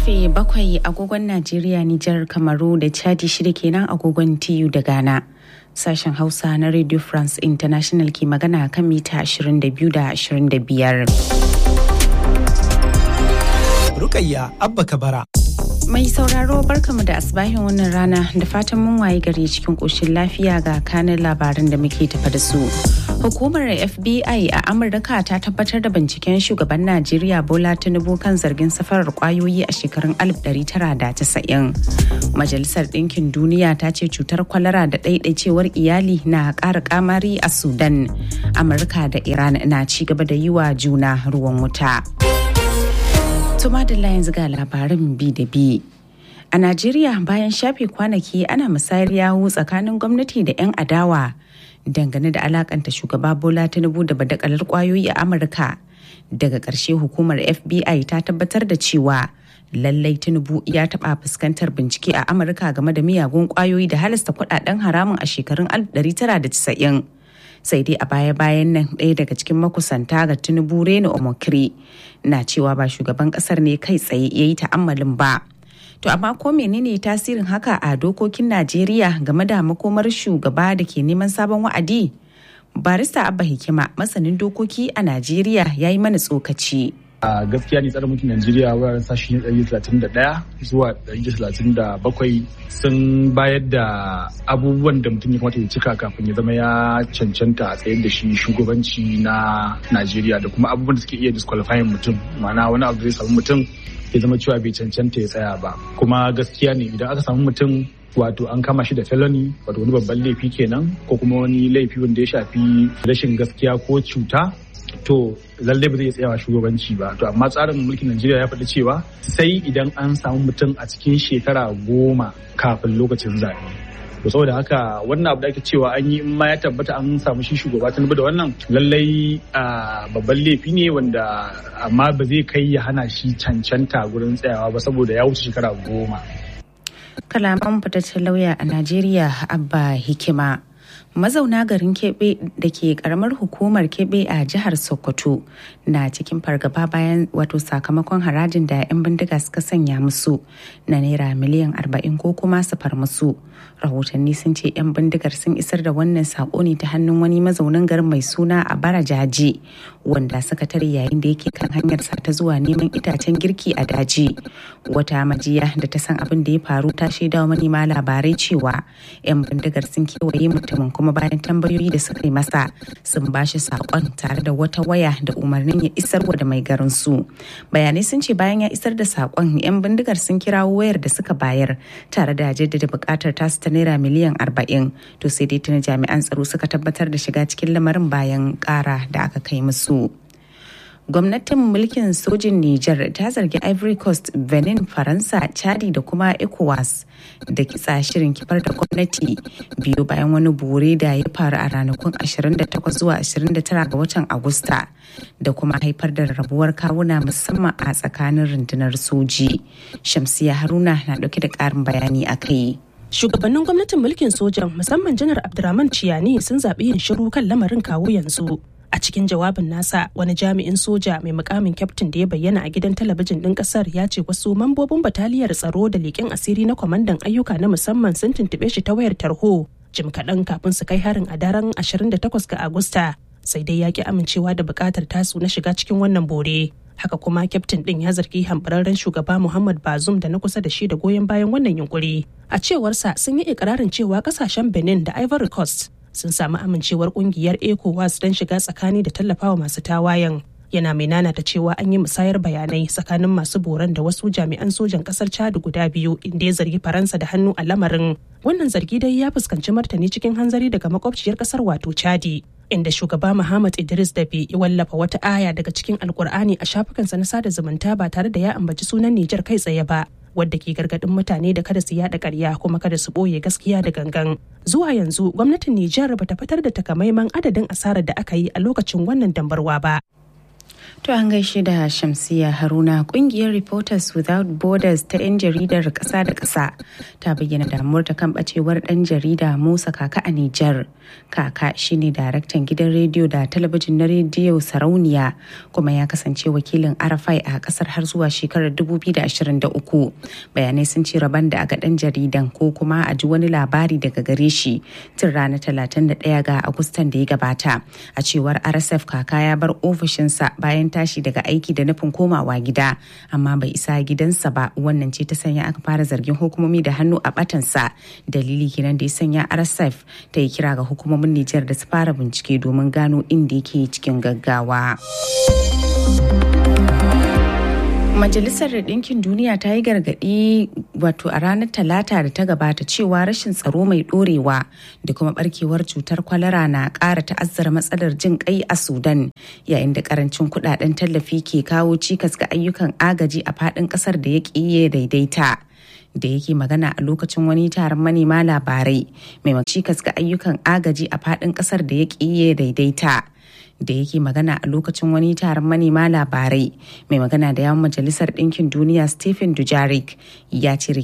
karfe bakwai agogon Najeriya, Nijar, Kamaru da Chadi shida kenan agogon TU da Ghana. Sashen Hausa na Radio France International ke magana kan mita 22 da 25. Rukayya Abba Kabara. Mai sauraro barkamu da asbahin wannan rana da fatan mun waye gari cikin ƙoshin lafiya ga kanin labaran da muke tafa da su. Hukumar FBI a Amurka ta tabbatar da binciken shugaban Najeriya Bola Tinubu kan zargin safarar kwayoyi a shekarun 1990. Majalisar Ɗinkin Duniya ta ce cutar kwalara da ɗaiɗaicewar iyali na ƙara kamari a Sudan. Amurka da Iran na ci gaba da yi wa juna ruwan wuta. Tuma da yanzu ga labarin bi da bi. A Najeriya bayan shafe kwanaki ana musayar yawu tsakanin gwamnati da 'yan adawa dangane da alakanta shugaba Bola Tinubu da badakalar kwayoyi a Amurka. Daga ƙarshe hukumar FBI ta tabbatar da cewa lallai Tinubu ya taɓa fuskantar bincike a Amurka game da miyagun kwayoyi da halasta kuɗaɗen haramun a shekarun 1990. sai dai a baya-bayan nan ɗaya daga cikin makusanta ga tinubu reno omokri na cewa ba shugaban ƙasar ne kai tsaye ya yi ta'ammalin ba to amma ko menene tasirin haka a dokokin najeriya game da makomar shugaba da ke neman sabon wa'adi barista abba hikima masanin dokoki a najeriya ya yi mana tsokaci a gaskiya ne tsarin mulkin Najeriya wuraren sashi 131 zuwa 137 sun bayar da abubuwan da mutum ya kamata ya cika kafin ya zama ya cancanta a tsayar da shi shugabanci na Najeriya da kuma abubuwan da suke iya disqualifying mutum ma'ana wani abu zai samu mutum ya zama cewa bai cancanta ya tsaya ba kuma gaskiya ne idan aka samu mutum wato an kama shi da felony wato wani babban laifi kenan ko kuma wani laifi wanda ya shafi rashin gaskiya ko cuta to lallai ba zai tsayawa shugabanci ba to amma tsarin mulkin najeriya ya faɗi cewa sai idan an samu mutum a cikin shekara goma kafin lokacin zaɓe to saboda haka wannan abu da ake cewa an yi in ma ya tabbata an samu shi shugaba ta da wannan lallai babban laifi ne wanda amma ba zai kai ya hana shi cancanta gurin tsayawa ba saboda ya wuce shekara goma kalaman fitaccen lauya a najeriya abba hikima mazauna garin kebe da ke karamar hukumar kebe a jihar sokoto na cikin fargaba bayan wato sakamakon harajin da 'yan bindiga suka sanya musu na naira miliyan 40 ko kuma su far musu rahotanni sun ce 'yan bindigar sun isar da wannan sako ne ta hannun wani mazaunin garin mai suna a bara jaji wanda suka tare yayin da yake kan hanyar sa ta zuwa neman itacen girki a daji wata majiya da ta san abin da ya faru ta shaidawa manema labarai cewa 'yan bindigar sun kewaye mutumin kuma bayan tambayoyi da suka yi masa sun bashi sakon tare da wata waya da umarnin ya isarwa da mai garin su bayanai sun ce bayan ya isar da sakon 'yan bindigar sun kirawo wayar da suka bayar tare da jaddada bukatar tasu ta naira miliyan 40 to sai dai tuna jami'an tsaro suka tabbatar da shiga cikin lamarin bayan kara da aka kai musu gwamnatin mulkin sojin Nijar ta zargi Ivory Coast, Benin, Faransa, Chadi da kuma ECOWAS da kitsa shirin kifar da gwamnati biyu bayan wani bore da ya faru a ranakun 28 zuwa 29 ga watan Agusta da kuma haifar da rabuwar kawuna musamman a tsakanin rundunar soji. Shamsiya Haruna na dauke da karin bayani a kai. Shugabannin gwamnatin mulkin sojan musamman janar Abdurrahman Ciyani sun zaɓi yin shiru kan lamarin kawo yanzu. a cikin jawabin nasa wani jami'in soja mai mukamin kyaftin da ya bayyana a gidan talabijin ɗin ƙasar ya ce wasu mambobin bataliyar tsaro da leƙen asiri na kwamandan ayyuka na musamman sun tuntuɓe shi ta wayar tarho jim kaɗan kafin su kai harin a daren 28 ga agusta sai dai ya ki amincewa da buƙatar tasu na shiga cikin wannan bore haka kuma kyaftin ɗin ya zargi hambararren shugaba muhammad bazum da na kusa da shi da goyon bayan wannan yunkuri a cewarsa sun yi ikirarin cewa ƙasashen benin da ivory coast sun samu amincewar kungiyar ecowas don shiga tsakani da tallafawa masu tawayen yana mai nanata cewa an yi musayar bayanai tsakanin masu boran da wasu jami'an sojan kasar chad guda biyu inda ya zargi faransa da hannu a lamarin wannan zargi dai ya fuskanci martani cikin hanzari daga makwabciyar kasar wato chadi inda shugaba Muhammad Idris Dabe ya wallafa wata aya daga cikin Alkur'ani a shafukansa na sada zumunta ba tare da ya ambaci sunan Nijar kai tsaye ba. wadda ke gargadin mutane da kada su yada karya kuma kada su boye gaskiya da gangan. Zuwa yanzu gwamnatin Nijar bata fitar da takamaiman adadin asarar da aka yi a lokacin wannan dambarwa ba. To an gaishe da Shamsiya Haruna kungiyar Reporters Without Borders ta 'yan jaridar ƙasa da ƙasa ta bayyana damuwar ta kan bacewar ɗan jarida Musa Kaka a Nijar. Kaka shine daraktan gidan rediyo da talabijin na rediyo Sarauniya kuma ya kasance wakilin Arafai a ƙasar har zuwa shekarar 2023. Bayanai sun ce rabon da aga ɗan jaridan ko kuma a ji wani labari daga gare shi tun ranar 31 ga Agustan da ya gabata. A cewar RSF Kaka ya bar ofishinsa bayan tashi daga aiki da nufin komawa gida amma bai isa gidansa ba wannan ce ta sanya aka fara zargin hukumomi da hannu a batansa dalili kenan da ya sanya rsf ta yi kira ga hukumomin nijar da su fara bincike domin gano inda yake cikin gaggawa. Majalisar Ɗinkin Duniya ta yi gargaɗi wato a ranar Talata da ta gabata cewa rashin tsaro mai ɗorewa da kuma barkewar cutar kwalara na ƙara ta'azzara matsalar jin ƙai a Sudan yayin da ƙarancin kuɗaɗen tallafi ke kawo cikas ga ayyukan agaji a faɗin ƙasar da ya ƙiye daidaita. da yake magana a lokacin wani taron manema labarai mai cikas ga ayyukan agaji a faɗin ƙasar da ya ƙiye daidaita. da yake magana a lokacin wani taron manema labarai mai magana da yawan majalisar ɗinkin duniya stephen dujarik ya ce